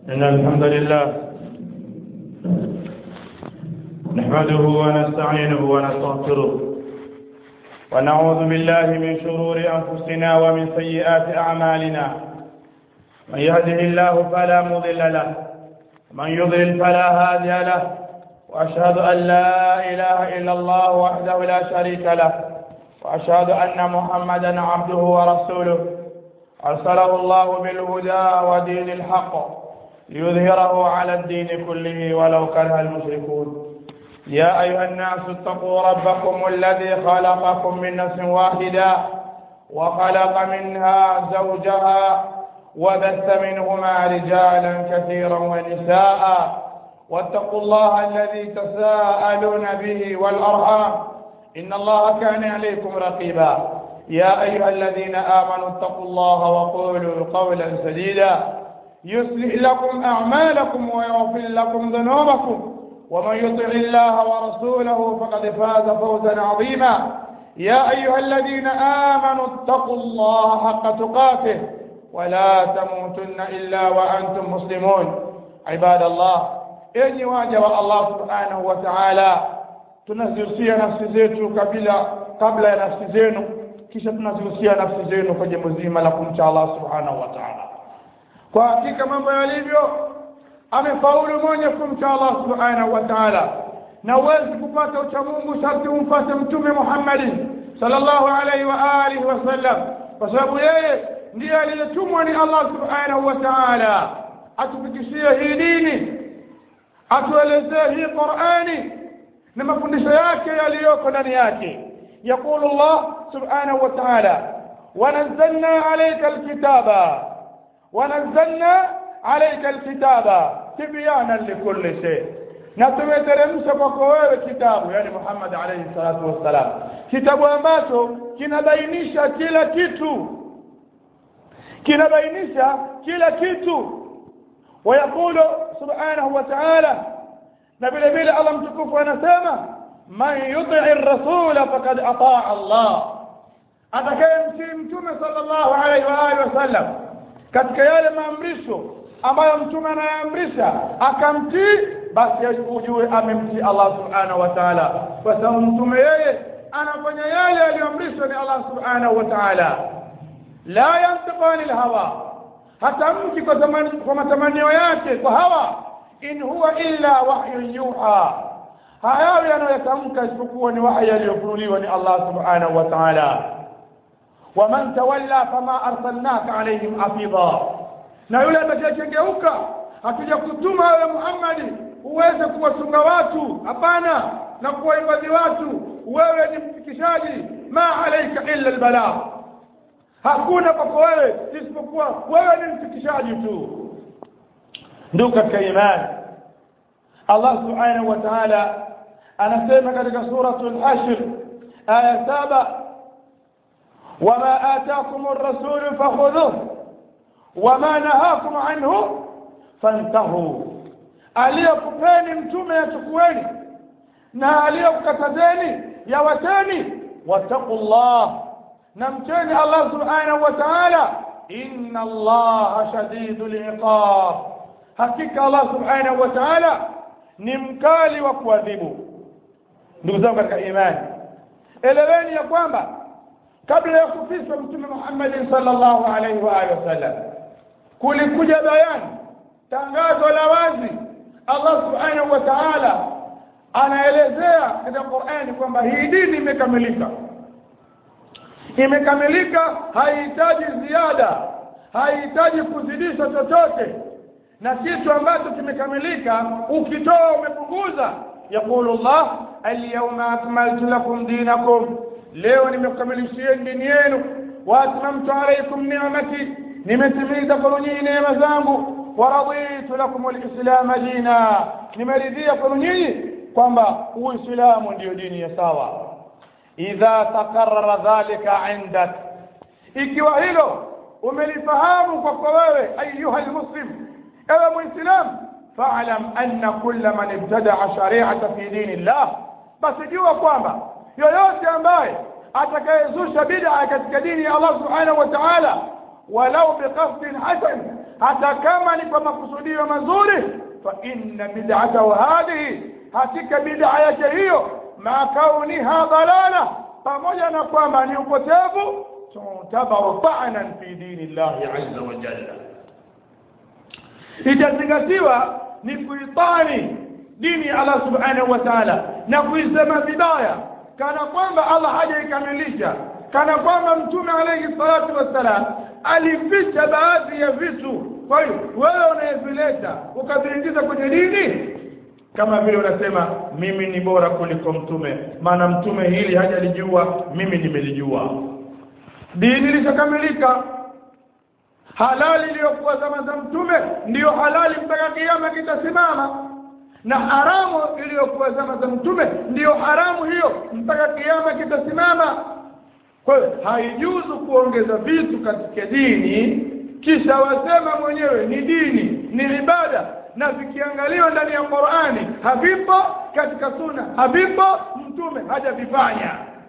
إن الحمد لله نحمده ونستعينه ونستغفره ونعوذ بالله من شرور أنفسنا ومن سيئات أعمالنا من يهده الله فلا مضل له من يضلل فلا هادي له وأشهد أن لا إله إلا الله وحده لا شريك له وأشهد أن محمدا عبده ورسوله أرسله الله بالهدى ودين الحق ليظهره على الدين كله ولو كره المشركون يا أيها الناس اتقوا ربكم الذي خلقكم من نفس واحدة وخلق منها زوجها وبث منهما رجالا كثيرا ونساء واتقوا الله الذي تساءلون به والأرحام إن الله كان عليكم رقيبا يا أيها الذين آمنوا اتقوا الله وقولوا قولا سديدا يصلح لكم أعمالكم ويغفر لكم ذنوبكم ومن يطع الله ورسوله فقد فاز فوزا عظيما يا أيها الذين آمنوا اتقوا الله حق تقاته ولا تموتن إلا وأنتم مسلمون عباد الله enyi waja wa Allah subhanahu wa ta'ala tunazihusia nafsi zetu kabla kabla ya nafsi zenu kisha tunazihusia nafsi zenu kwa jambo zima la kumcha Allah subhanahu wa ta'ala kwa hakika mambo yalivyo amefaulu mwenye kumcha Allah subhanahu wa ta'ala na huwezi kupata ucha Mungu sharti umfuate mtume Muhammad sallallahu alaihi wa alihi wasallam kwa sababu yeye ndiye aliyetumwa ni Allah subhanahu wa ta'ala atufikishie hii dini atuelezee hii Qur'ani na mafundisho yake yaliyoko ndani yake يقول الله سبحانه وتعالى ونزلنا عليك الكتاب ونزلنا عليك الكتاب تبيانا لكل شيء na tumeteremsha kwako wewe kitabu yani Muhammad alayhi salatu wassalam kitabu ambacho kinabainisha kila kitu kinabainisha kila kitu ويقول سبحانه وتعالى نبي نبي الله متكف anasema man yuti ar-rasul faqad ataa Allah atakayemtii mtume sallallahu alaihi wa alihi wasallam katika yale maamrisho ambayo mtume anayaamrisha akamtii basi ujue amemtii Allah subhanahu wa ta'ala kwa sababu mtume yeye anafanya yale aliyoamrishwa ni Allah subhanahu wa ta'ala la yantiqu anil hawa hatamki kwa zamani kwa matamanio yake kwa hawa in huwa illa wahyun yuha hayawi anayotamka isipokuwa ni wahi aliyofunuliwa ni Allah subhanahu wa ta'ala waman tawalla fama arsalnaka alaihim hafidha na yule atakayegeuka hatuja kutuma wewe Muhammad uweze kuwachunga watu hapana na kuwahifadhi watu wewe ni mfikishaji ma alaika illa albalagh hakuna kwako wewe isipokuwa wewe ni mfikishaji tu ndio katika imani Allah subhanahu wa ta'ala anasema katika suratul hashr aya saba wama ataakum ar-rasul fakhudhuhu wama nahakum anhu fantahu aliyokupeni mtume yachukueni na aliyokukatazeni yawateni wattaqullah na mcheni Allah subhanahu wa ta'ala inna Allah shadidul iqab hakika Allah subhanahu wa ta'ala ni mkali wa kuadhibu ndugu zangu katika imani eleweni ya kwamba kabla ya kufiswa mtume Muhammad sallallahu alaihi wa alihi wasallam kulikuja bayani tangazo la wazi Allah subhanahu wa ta'ala anaelezea katika Qur'ani kwamba hii dini imekamilika imekamilika haihitaji ziada haihitaji kuzidisha chochote na kitu ambacho kimekamilika ukitoa umepunguza yaqulu Allah alyawma akmaltu lakum dinakum leo nimekukamilishieni dini yenu wa atmamtu alaykum ni'mati nimetimiza kwa nyinyi neema zangu wa raditu lakum alislam dina nimeridhia kwa nyinyi kwamba uislamu ndio dini ya sawa idha takarrara dhalika indak ikiwa hilo umelifahamu kwa wewe ayuha almuslim ewe muislam fa'lam anna kulla man ibtada'a shari'ata fi dinillah basi jua kwamba yoyote ambaye atakayezusha bid'a katika dini ya Allah subhanahu wa ta'ala walau biqasdin hasan hata kama ni kwa makusudio mazuri fa inna bid'atahu hadhihi hakika bid'a yake hiyo ma kauniha dalala pamoja na kwamba ni upotevu tutabaru ta'nan fi dini llahi azza wa jalla itazingatiwa ni kuitani dini ya Allah subhanahu wa ta'ala na kuisema vibaya kana kwamba Allah hajaikamilisha kana kwamba mtume alayhi salatu wassalam alificha baadhi ya vitu kwa hiyo wewe unayevileta ukaviingiza kwenye dini kama vile unasema mimi ni bora kuliko mtume maana mtume hili hajalijua mimi nimelijua dini lishakamilika halali iliyokuwa zama za mtume ndiyo halali mpaka kiama kitasimama na haramu iliyokuwa zama za mtume ndiyo haramu hiyo mpaka kiama kitasimama kwa hiyo haijuzu kuongeza vitu katika dini kisha wasema mwenyewe ni dini ni ibada na vikiangaliwa ndani ya Qur'ani havipo katika suna havipo mtume hajavifanya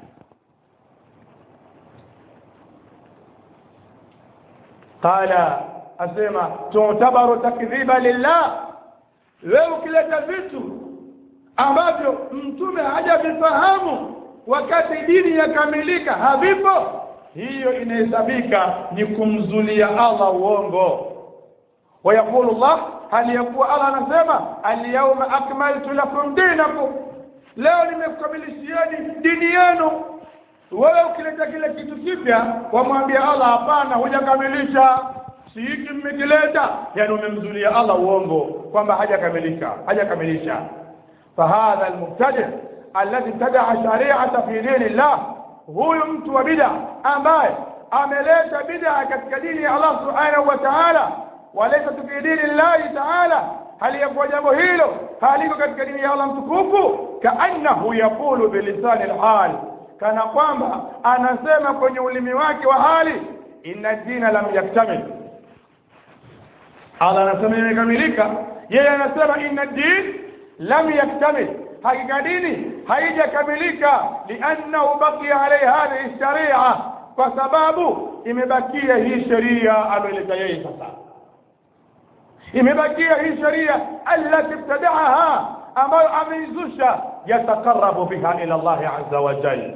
qala asema tutabaru takdhiba lillah wewe ukileta vitu ambavyo mtume hajavifahamu wakati dini yakamilika havipo hiyo inahesabika ni kumzulia Allah uongo ويقول الله هل يقول الله anasema اليوم akmaltu lakum dinakum leo nimekukamilishieni dini yenu wewe ukileta kile kitu kipya wamwambia Allah hapana hujakamilisha si hiki mmekileta yani umemzulia Allah uongo kwamba hajakamilika hajakamilisha fahadha almubtadi alladhi tadaa shari'ata fi dinillah huyu mtu wa bid'a ambaye ameleta bid'a katika dini ya Allah subhanahu wa ta'ala walaysa fi dini Allah ta'ala hali yakuwa jambo hilo haliko katika dini ya Allah mtukufu kaannahu yaqulu bilisani alhal kana kwamba anasema kwenye ulimi wake wa hali inna dina lam yaktamil Allah anasema imekamilika yeye anasema inna din lam yaktamil hakika dini haijakamilika liannahu baqiya alayhi hadhihi sharia kwa sababu imebakia hii sheria aliyoleta yeye sasa imebakia hii sheria allati ibtadaaha ambayo ameizusha yatakarabu biha ila Allah azza wa jalla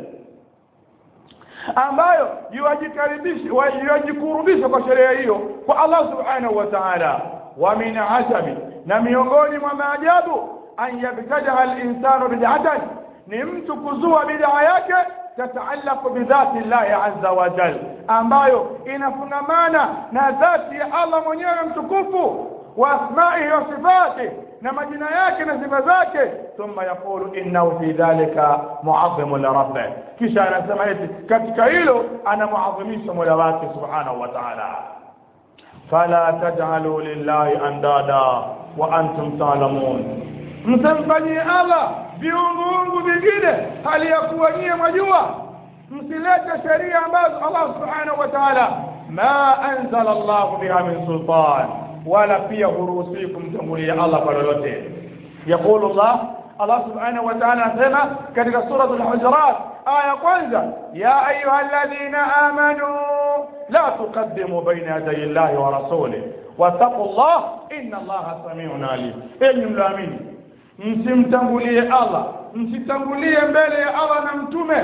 ambayo yuwajikaribisha yuwajikurubisha kwa sheria hiyo kwa Allah subhanahu wa ta'ala wa min ajabi na miongoni mwa maajabu an yabtadaha al-insanu bid'atan ni mtu kuzua bid'a yake tataallaqu bidhati Allah azza wa jalla ambayo inafungamana na dhati ya Allah mwenyewe mtukufu wa asma'ihi wa sifatihi na majina yake na sifa zake thumma yaqulu innahu fi dhalika mu'azzimu li rabbih kisha anasema eti katika hilo anamuadhimisha mola wake subhanahu wa ta'ala fala taj'alu lillahi andada wa antum ta'lamun msimfanyie Allah viunguungu vingine hali ya kuwa nyie mwajua msilete sheria ambazo Allah subhanahu wa ta'ala ma anzala Allah biha min sultan wala pia huruhusiwi kumtangulia Allah kwa lolote yaqulu Allah Allah subhanahu wa ta'ala anasema katika sura al-hujurat aya kwanza ya ayyuhalladhina amanu la tuqaddimu bayna yaday Allahi wa rasulihi wattaqullah inna Allaha samiun alim enyi mlaamini msimtangulie Allah msitangulie mbele ya Allah na mtume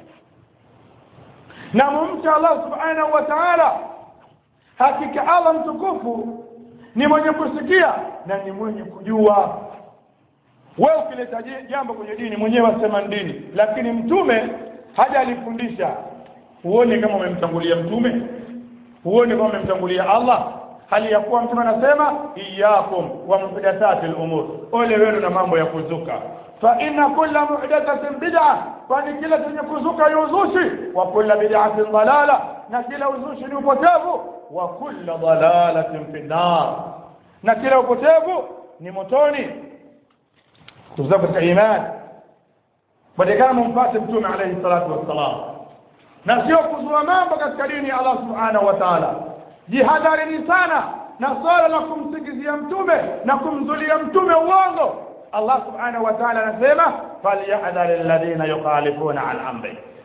na mumcha Allah subhanahu wa ta'ala hakika Allah mtukufu ni mwenye kusikia na ni mwenye kujua wewe ukileta jambo kwenye dini mwenyewe wasema dini lakini mtume haja alifundisha uone kama umemtangulia mtume uone kama umemtangulia Allah hali ya kuwa mtume anasema iyyakum wa muhdathatil umur ole wenu na mambo ya kuzuka fa inna kulla muhdathatin bid'a kwani kila chenye kuzuka ni uzushi wa kulla bid'atin dalala na kila uzushi ni upotevu wa kulla dalalatin fi nar na kila upotevu ni motoni tuzaa katika imani badala mumpate mtume alayhi salatu wassalam na sio kuzua mambo katika dini ya Allah subhanahu wa ta'ala jihadharini sana na swala la kumsingizia mtume na kumzulia mtume uongo Allah subhanahu wa ta'ala anasema falyahdhar alladhina yukhalifuna an amri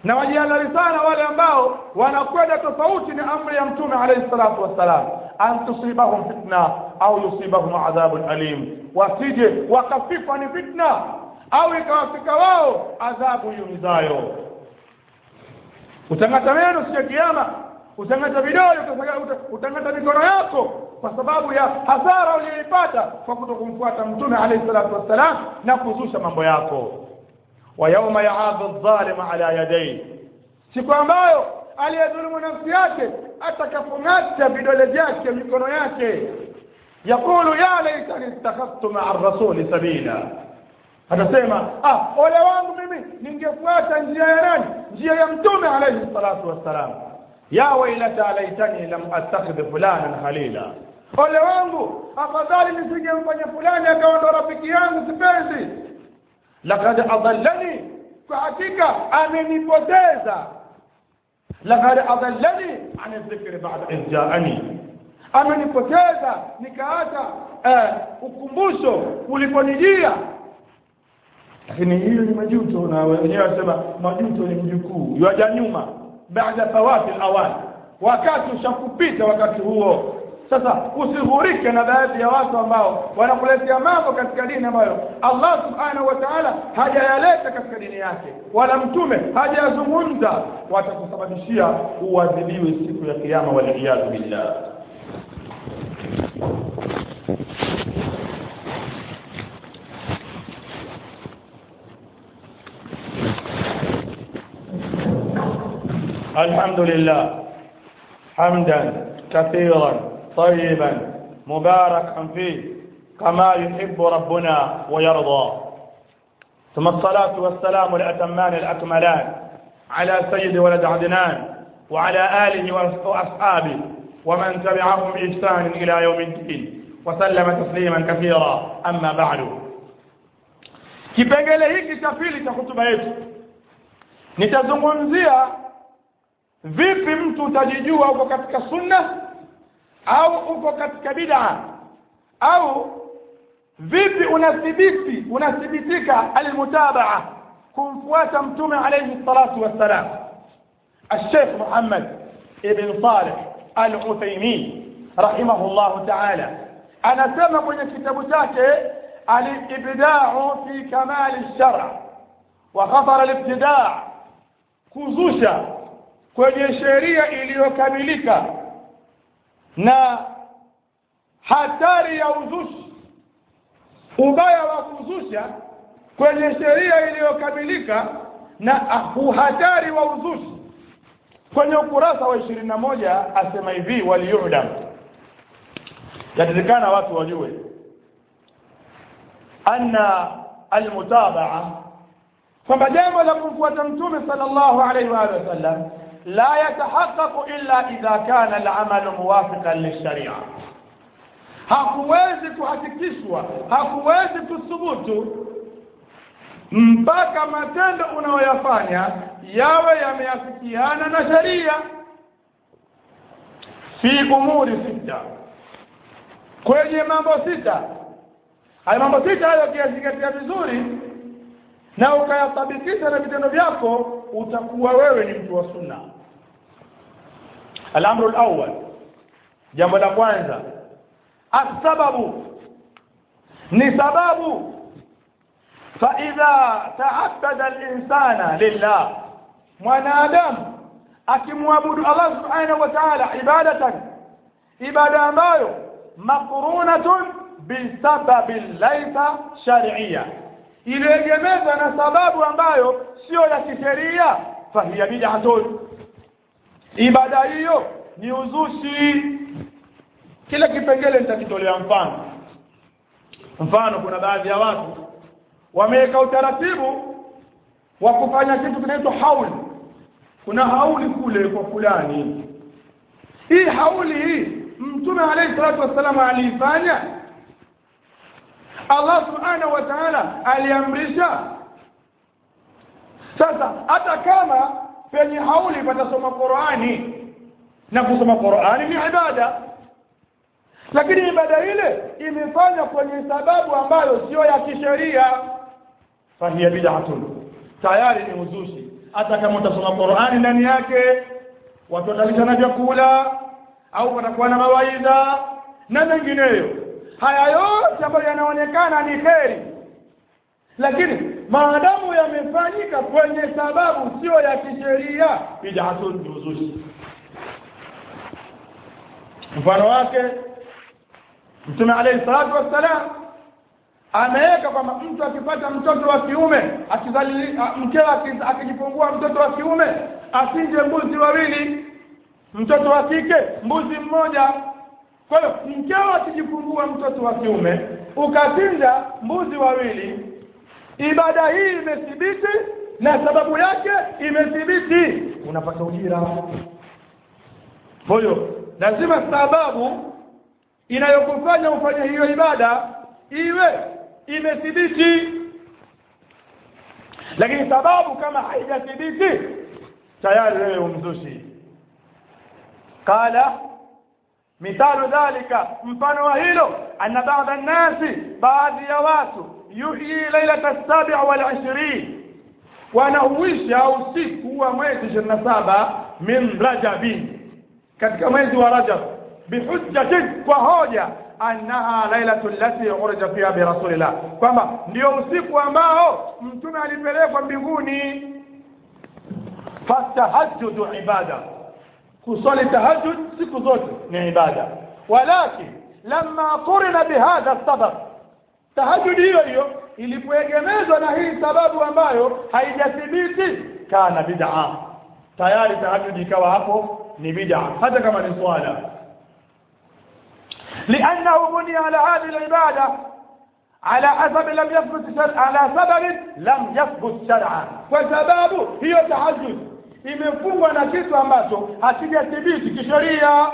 na wajihadhari sana wale ambao wanakwenda tofauti na amri ya mtume alayhi salatu wassalam an tusibahum fitna au yusibahum adhabun alim wasije wakafikwa ni fitna au ikawafika wao adhabu yumizayo utangata meno siku ya kiyama utangata vidole utangata mikono yako kwa sababu ya hasara uliyoipata kwa kutokumfuata mtume alayhi salatu wassalam na kuzusha mambo yako wa yauma yaadhu adh-dhalim ala yadayhi siku ambayo aliyedhulumu nafsi yake atakapong'ata vidole vyake mikono yake yakulu ya laitani ittakhadhtu maa rasuli sabila atasema ah ole wangu mimi ningefuata njia ya nani njia ya mtume alayhi salatu wassalam ya wailata laitani lam attakhidh fulanan khalila ole wangu afadhali nisingemfanya fulani akawa ndo rafiki yangu sipenzi lakad adallani kwa hakika amenipoteza lakad adallani an dhikri ba'da idh ja'ani amenipoteza nikaacha eh, ukumbusho uliponijia lakini hiyo ni majuto na wenyewe wasema majuto ni mjukuu yaja nyuma baada fawati alawan wakati ushakupita wakati huo sasa usighurike na baadhi ya watu ambao wanakuletea mambo katika dini ambayo Allah subhanahu wa ta'ala hajayaleta katika dini yake wala mtume hajayazungumza watakusababishia uadhibiwe siku ya kiyama waliyadhu billah الحمد لله حمدا كثيرا طيبا مباركا فيه كما يحب ربنا ويرضى ثم الصلاة والسلام الأتمان الأكملان على سيد ولد عدنان وعلى آله وأصحابه ومن تبعهم بإحسان إلى يوم الدين وسلم تسليما كثيرا أما بعد kipengele hiki cha pili cha hutuba yetu nitazungumzia vipi mtu utajijua uko katika sunna au uko katika bid'a au vipi unathibiti unathibitika almutabaa kumfuata mtume alayhi salatu wassalam الشيخ محمد ابن صالح العثيمين رحمه الله تعالى anasema kwenye kitabu chake alibda'u fi kamal ash-shar' wa khatar al-ibtida' kuzusha kwenye sheria iliyokamilika na hatari ya uzushi ubaya wa kuzusha kwenye sheria iliyokamilika na uhatari wa uzushi kwenye ukurasa wa ishirini na moja asema hivi waliyudam yatakikana watu wajue anna almutabaa kwamba jambo la kumfuata mtume sallallahu alaihi wa alihi wasallam la yatahaqqaqu illa idha kana al'amalu muwafiqan lisharia hakuwezi kuhakikishwa hakuwezi kuthubutu mpaka matendo unayoyafanya yawe yameafikiana na sheria fi umuri sita kwenye mambo sita haya mambo sita hayo ukiyazingatia vizuri na ukayatabikisha na vitendo vyako utakuwa wewe ni mtu wa sunna الامر الاول jambo la kwanza asababu ni sababu فاذا تعبد الانسان لله mwanadamu akimwabudu Allah subhanahu wa ta'ala ibadatan ibada ambayo maqrunatun bisababin laysa shar'iyya iliyoegemezwa na sababu ambayo sio ya kisheria fahiya bid'atun ibada hiyo ni uzushi kila kipengele nitakitolea mfano mfano kuna baadhi ya watu wameweka utaratibu wa kufanya kitu kinaitwa hauli kuna hauli kule kwa fulani hii hauli hii mtume alayhi salatu wassalam aliifanya Allah subhanahu wa ta'ala aliamrisha sasa hata kama penye hauli patasoma Qur'ani na kusoma Qur'ani ni ibada lakini ibada ile imefanywa kwenye sababu ambayo sio ya kisheria fahiya bid'atun tayari ni uzushi hata kama utasoma Qur'ani ndani yake watu watalishana vyakula au watakuwa na mawaidha na mengineyo haya yote ambayo yanaonekana ni kheri lakini maadamu yamefanyika kwenye sababu sio ya kisheria bid'atun ni uzushi mfano wake mtume alayhi salatu wassalam ameweka kwamba mtu akipata mtoto wa kiume akizali mkewe akijifungua mtoto wa kiume asinje mbuzi wawili mtoto wa kike mbuzi mmoja kwa hiyo mkeo akijifungua mtoto wa kiume ukachinja mbuzi wawili ibada hii imethibiti na sababu yake imethibiti unapata ujira kwa hiyo lazima sababu inayokufanya ufanye hiyo ibada iwe imethibiti lakini sababu kama haijathibiti tayari wewe umzushi qala mithalu dhalika mfano wa hilo anna ba'da nnasi baadhi ya watu yuhyi lailata sabi wal ishirin wanauisha usiku wa mwezi ishirini na saba min rajabin katika mwezi wa rajab bihujjatin kwa hoja annaha lailatu allati urija fiha birasulillah kwamba ndio usiku ambao mtume alipelekwa mbinguni fatahajjudu ibada kusali tahajjud siku zote ni ibada walakin lamma qurina bihadha sabab tahajjud hiyo hiyo ilipoegemezwa na hii sababu ambayo haijathibiti kana bid'a tayari tahajjud ikawa hapo ni bid'a hata kama ni swala لأنه بني على هذه العبادة على أسباب لم يثبت شرع على سبب لم يثبت شرعا وسبب هي تحجد imefungwa na kitu ambacho hakijathibiti kisheria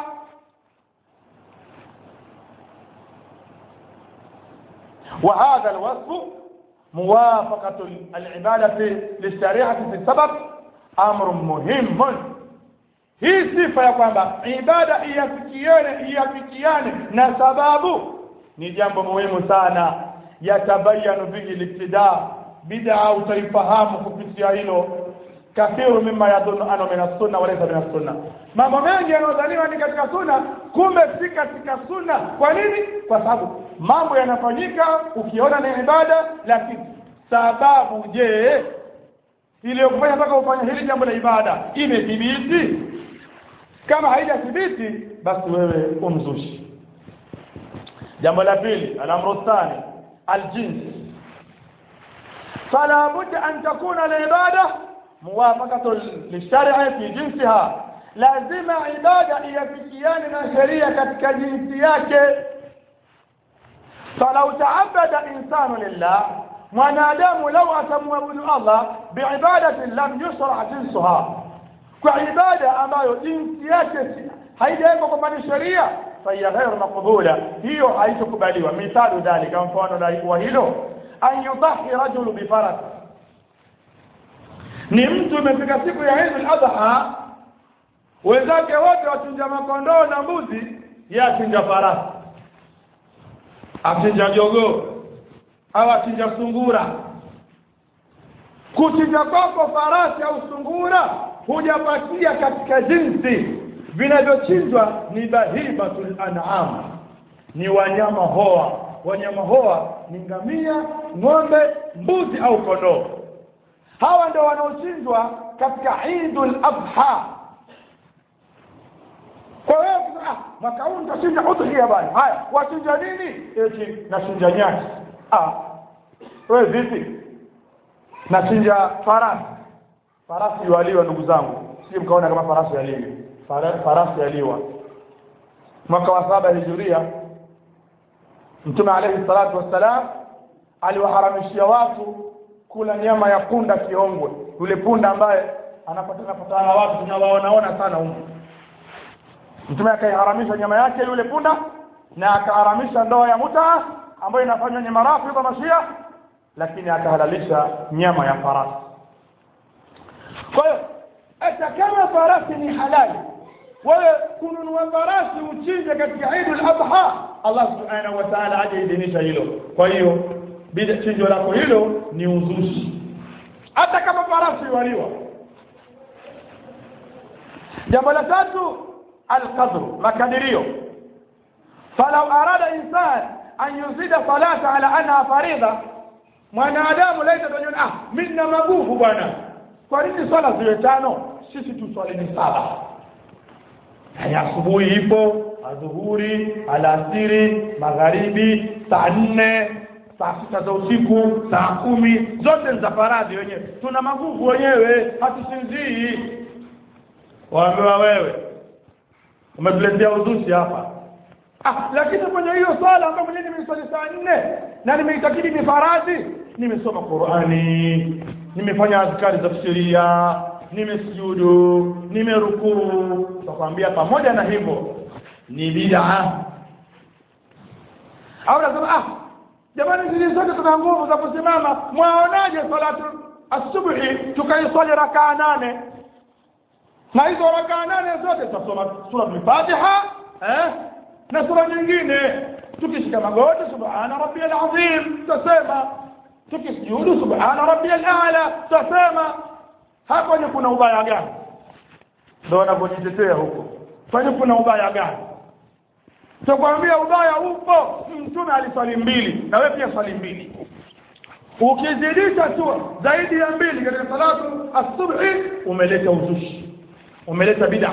وهذا الوصف موافقة العبادة للشريعة في السبب أمر مهم hii sifa ya kwamba ibada iafikiane iafikiane na sababu ni jambo muhimu sana yatabayanu bihi libtida bid'a utaifahamu kupitia hilo kathiru mimma yadhunnu anna min sunna wa laysa min sunna mambo mengi yanayodhaniwa ni katika sunna kumbe si katika sunna kwa nini kwa sababu mambo yanafanyika ukiona ni ibada lakini sababu je iliyokufanya mpaka ufanye hili jambo la ibada imethibiti kama haijathibiti basi wewe umzushi jambo la pili alamru thani aljins fala budda an takuna alibada muwafaqatu lishar'i fi jinsiha lazima ibada iafikiane na sheria katika jinsi yake falau taabada insanu lillah mwanadamu lau atamwabudu allah biibadatin lam yusra jinsuha kwa ibada ambayo jinsi yake haijawekwa kwamba ni sheria fahiya ghairu maqbula hiyo haitokubaliwa mithalu dhalika mfano wa hilo an yudahi rajulu bifaras ni mtu imefika siku ya Eid al-Adha wenzake wote wachinja makondoo na mbuzi yeye achinja farasi achinja jogoo au achinja sungura kuchinja kwako farasi au sungura hujapatia katika jinsi vinavyochinjwa ni bahibatul an'am ni wanyama hoa wanyama hoa ni ngamia ng'ombe mbuzi au kondoo hawa ndio wanaochinjwa katika Eidul Adha kwa hiyo ah, mwaka huu nitachinja udhiya bwana haya wachinja nini eti nachinja nyasi ah wewe vipi nachinja farasi farasi waliwa ndugu zangu si mkaona kama farasi yaliwa farasi yaliwa mwaka wa saba hijuria mtume alayhi salatu wassalam aliwaharamishia watu kula nyama ya punda kiongwe yule punda ambaye anapatana patana na watu tunawaonaona sana huko mtume akaiharamisha nyama yake yule punda na akaharamisha ndoa ya muta ambayo inafanywa nyama rafu kwa mashia lakini akahalalisha nyama ya farasi kwa hiyo hata kama farasi ni halali wewe kununua farasi uchinje katika Eidul Adha Allah subhanahu wa ta'ala hajaidhinisha hilo kwa hiyo bida chinjo lako hilo ni uzushi hata kama farasi waliwa jambo la tatu alqadru makadirio falau arada insan an yuzida salata ala anha faridha mwanadamu laita tajua ah mimi nina maguvu bwana kwa nini swala ziwe tano sisi tuswalini saba ya asubuhi ipo adhuhuri alasiri magharibi saa nne saa sita za usiku saa kumi zote ni za faradhi wenyewe tuna maguvu wenyewe hatusinzii waambiwa wewe umetuletea uzushi hapa ah lakini kwenye hiyo swala ambayo mwenyewe nimeiswali saa nne na nimeitakidi ni faradhi nimesoma qurani nimefanya azkari za sheria nimesujudu nimerukuu takwambia pamoja na hivyo ni bid'a au nasema ah jamani zile zote tuna nguvu za kusimama mwaonaje salatu asubuhi tukaiswali rakaa nane na hizo rakaa nane zote tutasoma sura al-Fatiha eh na sura nyingine tukishika magoti subhana rabbiyal azim tutasema tukisujudu subhana rabbiyal a'la tutasema hapo ni kuna ubaya gani ndio wanapojitetea huko kwani kuna ubaya gani tukwambia ubaya upo mtume aliswali mbili na wewe pia swali mbili ukizidisha tu zaidi ya mbili katika salatu asubuhi umeleta uzushi umeleta bid'a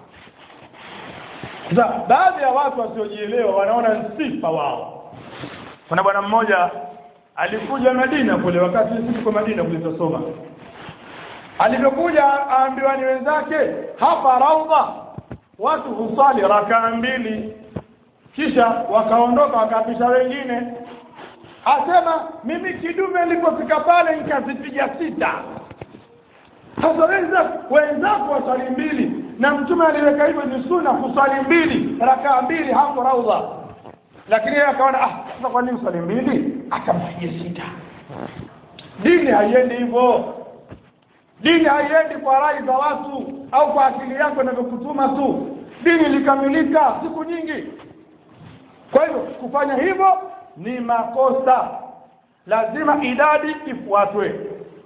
sasa baadhi ya watu wasiojielewa wanaona sifa wao kuna bwana mmoja alikuja Madina kule wakati sisi tuko Madina kule tusoma alivyokuja aambiwa ni wenzake hapa raudha watu husali rakaa mbili kisha wakaondoka wakapisha wengine asema mimi kidume nilipofika pale nikazipiga sita sasa wenza wenzako waswali mbili na mtume aliweka hivyo ni sunna kuswali mbili rakaa mbili hapo raudha lakini yeye akaona ah sasa kwa nini swali mbili akampigia sita dini haiendi hivyo dini haiendi kwa rai za watu au kwa akili yako inavyokutuma tu dini ilikamilika siku nyingi kwa hivyo kufanya hivyo ni makosa lazima idadi ifuatwe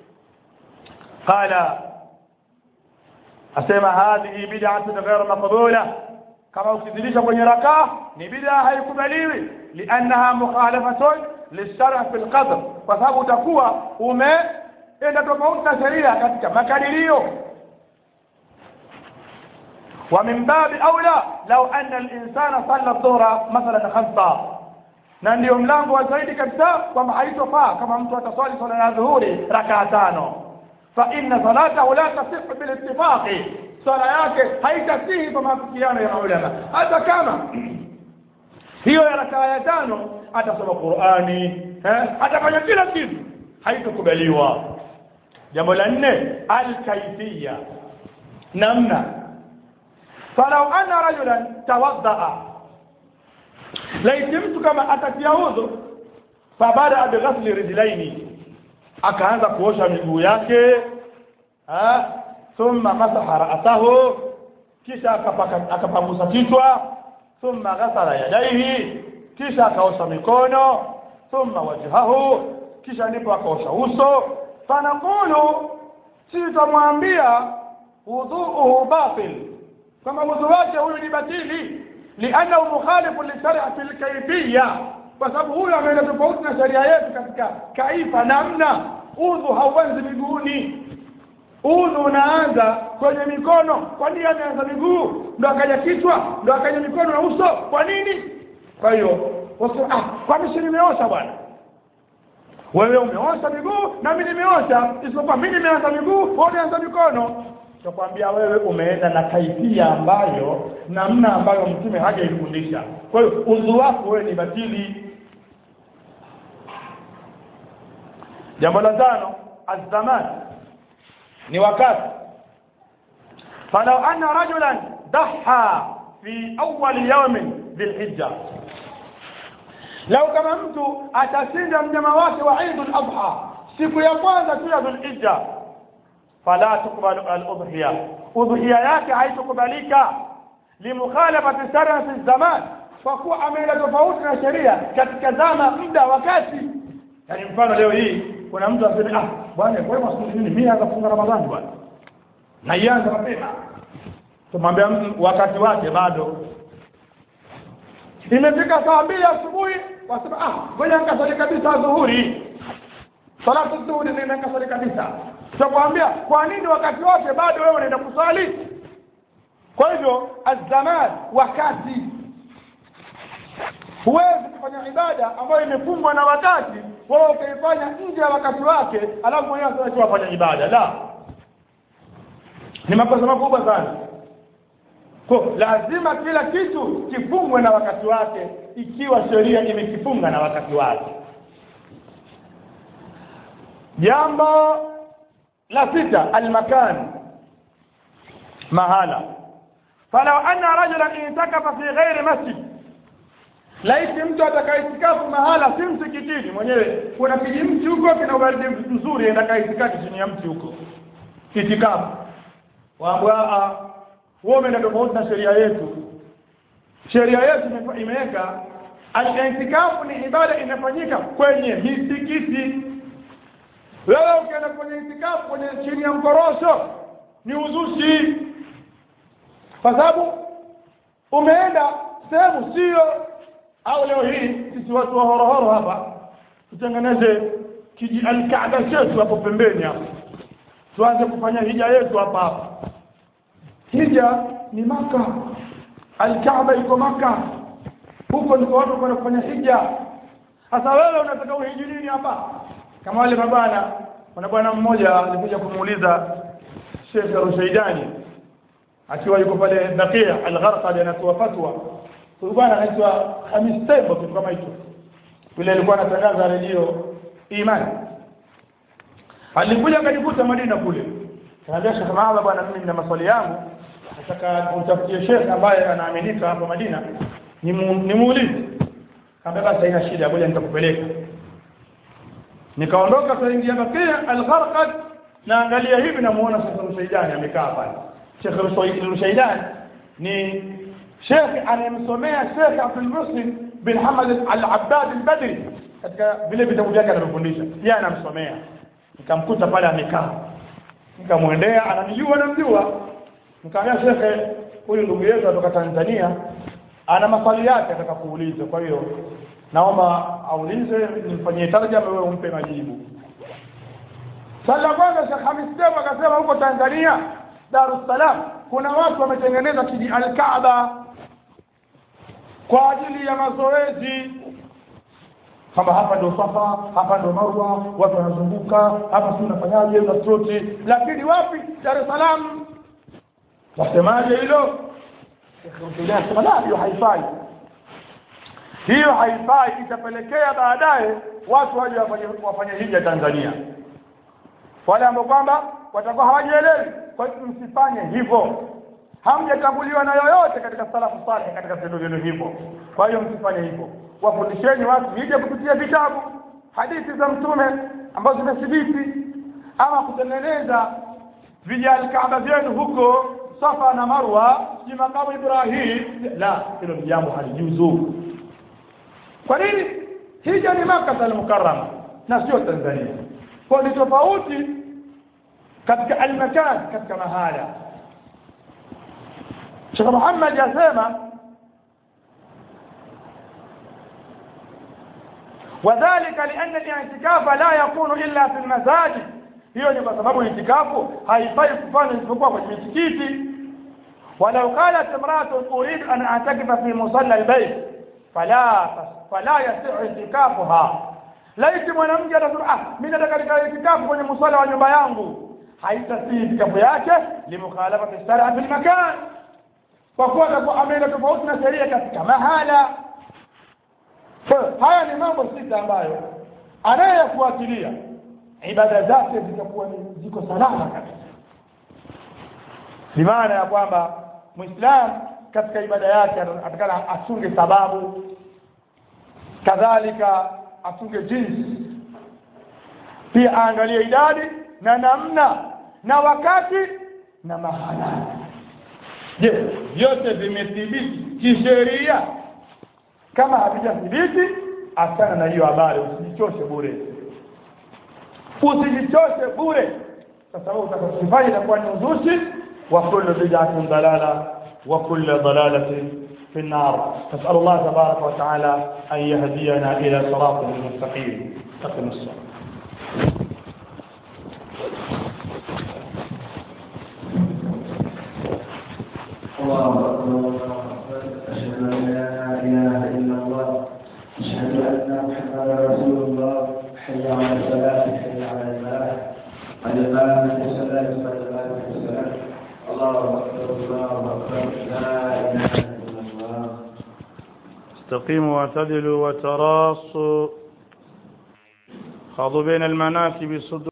qala asema hadhihi bid'atun ghayr maqbula kama ukizidisha kwenye rakaa ni bid'a haikubaliwi liannaha mukhalafatun lishar'a fil qadr kwa sababu utakuwa umeenda tofauti na sheria katika makadirio ومن باب أولى لو أن الإنسان صلى الظهر مثلا خمسة na ndio mlango wa zaidi kabisa kwamba haitofaa kama mtu ataswali swala ya dhuhuri rakaa tano fa inna salatahu la tasihu bil ittifaqi swala yake haitasihi kwa maafikiano ya ulama hata kama hiyo ya rakaa ya tano atasoma Qur'ani eh atafanya kila kitu haitokubaliwa jambo la nne al-kayfiyya namna falau anna rajulan tawaddaa laiti mtu kama atatia udhu fabada bighasli rijlaini akaanza kuosha miguu yake ha thumma masaha ra'sahu kisha akapangusa kichwa thumma ghasala yadaihi kisha akaosha mikono thumma wajhahu kisha ndipo akaosha uso fanaqulu si tutamwambia wudhuuhu batil kama udhu wake huyu ni batili liannahu mukhalifu lishar'ati alkayfiyya kwa sababu huyu ameenda tofauti na sheria yetu katika kaifa namna udhu hauanzi miguuni udhu unaanza kwenye mikono kwa nini ameanza miguu ndo akaja kichwa ndo akaja mikono na uso kwa nini kwa hiyo ah kwani si nimeosha bwana wewe umeosha miguu na mimi nimeosha isipokuwa mimi nimeanza miguu wewe umeanza mikono tukwambia wewe umeenda na kaifia ambayo namna ambayo mtume hajaifundisha kwa hiyo udhu wako wewe ni batili jambo la tano azaman ni wakati falau anna rajulan dhaha fi awwal yawmin dhilhijja lau kama mtu atashinda mnyama wake wa Eid al-Adha siku ya kwanza tu ya Dhulhijja fala tukbalu al-udhiya udhiya yake haitokubalika limukhalafati sarati zaman kwa kuwa ameenda tofauti na sheria katika zama muda wakati yani mfano leo hii kuna mtu aseme ah bwana kwa hiyo siku nini mimi naanza kufunga ramadhani bwana na ianza mapema tumwambia mtu wakati wake bado imefika saa mbili asubuhi wasema ah ngoja nikasali kabisa dhuhuri salatu dhuhuri nenda nikasali kabisa tutakwambia kwa nini wakati wake bado wewe unaenda kusali kwa hivyo azaman wakati huwezi kufanya ibada ambayo imefungwa na wakati wewe ukaifanya nje ya wakati wake alafu mwenyewe sasa wafanya ibada la ni makosa makubwa sana kwa lazima kila kitu kifungwe na wakati wake ikiwa sheria imekifunga na wakati wake jambo la sita almakan mahala falau anna rajulan intakafa fi ghairi masjid laiti mtu atakaitikafu mahala si msikitini mwenyewe kuna kijimti huko kina ubaridi mzuri enda kaitikati chini ya mti huko itikafu waambwa wewe umeenda tofauti na sheria yetu sheria yetu imeweka al-i'tikafu ni ibada inafanyika kwenye misikiti wewe ukienda kwenye itikafu kwenye chini ya mkorosho ni uzushi kwa sababu umeenda sehemu sio au leo hii sisi watu wa horohoro hapa tutengeneze kiji alkaaba chetu hapo pembeni hapo tuanze kufanya hija yetu hapa hapa hija ni maka alkaaba iko maka huko ndiko watu kwenda kufanya hija sasa wewe unataka uhiji nini hapa kama wale mabana kuna bwana mmoja alikuja kumuuliza Sheikh Rushaidani akiwa yuko pale Bakia Al-Gharqad anatoa fatwa huyu bwana anaitwa Hamis Tembo kitu kama hicho yule alikuwa anatangaza redio Imani alikuja akajikuta Madina kule kaambia Sheikh Mahala bwana mimi nina maswali yangu nataka utafutie Sheikh ambaye anaaminika hapa Madina nimuulize kaambia basi haina shida ngoja nitakupeleka nikaondoka kaingia Bakia Al-Gharqad naangalia hivi namuona Sheikh Rushaidani amekaa pale Sheikh Rushaidani ni Sheikh anayemsomea Sheikh Abdul Muslim bin Hamad Al-Abbad Al-Badri katika vile vitabu vyake anavyofundisha yeye anamsomea nikamkuta pale amekaa nikamwendea ananijua namjua nikamwambia Sheikh huyu ndugu yetu kutoka Tanzania ana maswali yake ataka kuuliza kwa hiyo naomba aulize nimfanyie tarjama wewe umpe majibu swali la kwanza Sheikh Hamis Tembo akasema huko Tanzania Dar es Salaam kuna watu wametengeneza kiji al-Kaaba kwa ajili ya mazoezi kwamba hapa ndio Safa, hapa ndio Marwa, watu wanazunguka hapa, si unafanyaje, una troti, lakini wapi? Dar es Salaam. Wasemaje hilo? Sema la, hiyo haifai, hiyo haifai, itapelekea baadaye watu waje wafanye wafanye hija Tanzania, wale ambao kwamba watakuwa hawajielewi. Kwa hiyo msifanye hivyo, hamjatambuliwa na yoyote katika salafu saleh katika vitendo vyenu hivyo. Kwa hiyo msifanye hivyo, wafundisheni watu hija kupitia vitabu, hadithi za Mtume ambazo zimethibiti, ama kutengeneza vijali kaaba vyenu huko Safa na Marwa, si makamu Ibrahim. La, hilo ni jambo halijuzu. Kwa nini? Hija ni Makka al-Mukarrama na sio Tanzania, kwa ni tofauti katika almakan, katika mahala. Sheikh Muhammad yasema وذلك لأن الاعتكاف لا يكون إلا في المساجد hiyo ni kwa sababu itikafu haifai kufanya isipokuwa kwenye misikiti walau qalat imra'atun urid an a'takifa fi musalla albayt fala fala yasi'u itikafuha laiti mwanamke atasema ah mimi nataka nikae itikafu kwenye musalla wa nyumba yangu haitasi itikafu yake limukhalafati shar'a fil makan kwa kuwa atakuwa ameenda tofauti na sheria katika mahala haya ni mambo sita ambayo anayeyafuatilia ibada zake zitakuwa ziko salama kabisa bimaana ya kwamba muislam katika ibada yake atakana asunge sababu kadhalika asunge jinsi pia aangalie idadi na namna na wakati na mahala je vyote vimethibiti kisheria kama havijathibiti achana na hiyo habari usijichoshe bure usijichoshe bure kwa sababu utakachofanya itakuwa ni uzushi وكل بدعة ضلالة وكل ضلالة في النار نسأل الله تبارك وتعالى أن يهدينا إلى صراط المستقيم استقم الصلاة الله أكبر الله أكبر أشهد أن لا إله إلا الله أشهد أن محمدا رسول الله حي على الصلاة حي على الفلاح قد قامت الصلاة قد قامت الصلاة الله أكبر الله أكبر لا إله إلا الله استقيموا واعتدلوا وتراصوا خاضوا بين المناكب صدور